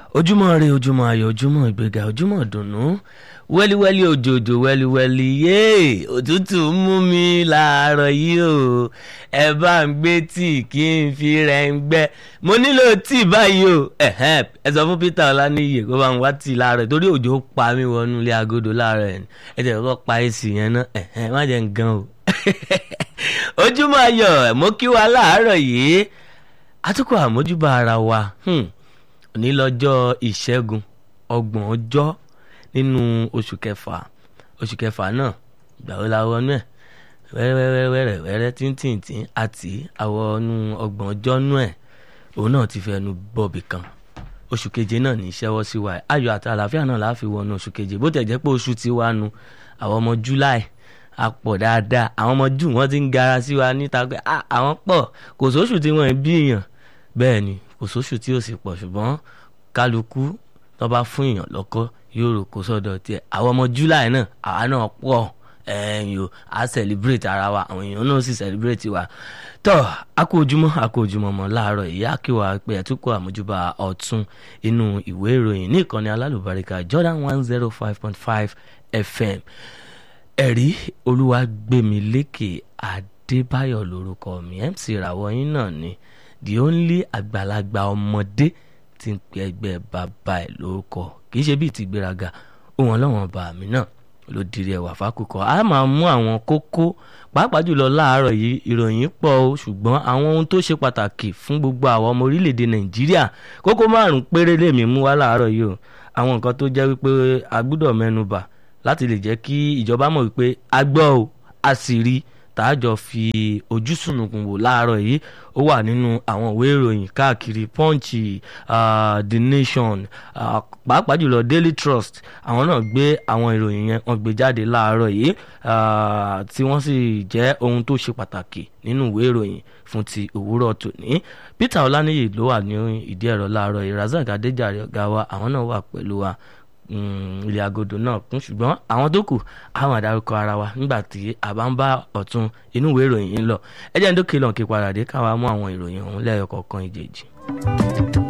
ojúmọ́ rẹ ojúmọ́ ayọ̀ ojúmọ́ ìgbéga ojúmọ́ ìdùnnú wẹ́líwẹ́lí òjòjò wẹ́líwẹ́lí yéè òtútù ń mú mi láàárọ̀ yìí o ẹ bá ń gbé tíì kí n fi rẹ̀ ń gbẹ́ mo nílò tíì báyìí o ẹ̀hẹ́n ẹ sọ fún Peter Ọláníyè kó bá ń wá tíì láàárọ̀ torí òjò pa mí wọnú ilé agodo láàárọ̀ ẹ̀ ẹ tẹ̀ kọ́ pa èsì yẹn náà ẹ̀hẹ́n má jẹ́ ń gan o ojúmọ́ ayọ̀ mo kí wa láàárọ̀ yìí atukọ̀ àmójúbà ara wa òní lọ́jọ́ ìṣẹ́gun ọgbọ̀n ọjọ́ nínú oṣù kẹfà oṣù kẹfà náà ìgbà wo la wọnú ẹ̀ wẹ́rẹ́wẹ́rẹ́ wẹ́rẹ́ tíntìntín àti àwọnú ọgbọ̀n ọjọ́ nú ẹ̀ òun náà ti fẹnu bọ̀bì kan oṣù keje náà ní ìṣẹ́wọ́ sí wa ayọ̀ àti àlàáfíà náà la fi wọnú oṣù keje bó tẹ̀ jẹ́ pé oṣù ti wá nu àwọn ọmọ July a pọ̀ dáadáa àwọn ọmọ jù wọ́n ti ń gara sí wa níta pé àwọn pọ̀ kò sóṣù tí wọ́n ń bí èèyàn bẹ́ẹ̀ ni kò sóṣù tí ò sì pọ̀ ṣùgbọ́n kálukú tó bá fún èèyàn lọ́kọ́ yóò rò kó sọ́dọ̀ tiẹ̀ àwọn ọmọ July náà àwa náà pọ̀ ẹ̀yìn o a celebrate ara wa àwọn èèyàn náà sì celebrate wa tọ́ a kú ojúmọ́ a kú ojúmọ́ mọ́ láàárọ̀ ìyá kí wàá pé ẹ̀túnkọ́ àmójúbà ọ̀tún inú ìwé ìròyìn ní ìkànnì alálùbáríkà Jordan one zero five point five FM ẹ̀rí olúwàgbẹ̀mílékè adébáyọ̀ lórúkọ mi mc ìràwọ̀ yín náà ni the only àgbàlagbà ọmọdé tí ń pe ẹgbẹ́ bàbá ẹ̀ lórúkọ kì í ṣe bíi ti gbéraga òun ọlọ́wọ́n bá mi náà ló dirí ẹwà fákùkọ a máa mú àwọn kókó pàápàá jùlọ láàárọ̀ yìí ìròyìn pọ̀ o ṣùgbọ́n àwọn ohun tó ṣe pàtàkì fún gbogbo àwọn ọmọ orílẹ̀-èdè nàìjíríà kókó márùn-ún péré lèmi mú wá láàárọ̀ yìí o àwọn nǹkan tó jẹ́ wípé a gbúdọ̀ mẹ́nu bà láti lè jẹ́ kí ìjọba mọ̀ wípé a gbọ́ o a sì rí tààjọ fi ojú sùnùkùn wò láàárọ̀ yìí ó wà nínú àwọn ìwé ìròyìn káàkiri punch uh, the nation uh, pàápàá jùlọ daily trust àwọn náà gbé àwọn ìròyìn yẹn wọ́n gbé jáde láàárọ̀ yìí tí wọ́n sì jẹ́ ohun tó ṣe pàtàkì nínú ìwé ìròyìn fún ti òwúrọ̀ tòní Peter Ọláníyì ló wà ní ìdí ẹ̀rọ láàárọ̀ yìí Razak Adéjàre ọ̀gá wa àwọn náà wà pẹ̀lú wa ilé agodo náà kún ṣùgbọ́n àwọn tó kù àwọn àdárúkọ ara wa nígbà tí a bá ń bá ọ̀tún inú ìwé ìròyìn yìí lọ ẹ jẹ́ ń dókè lọ́n kí padà dé káwa mú àwọn ìròyìn ọ̀hún lẹ́yọ kọ̀ọ̀kan ìjèjì.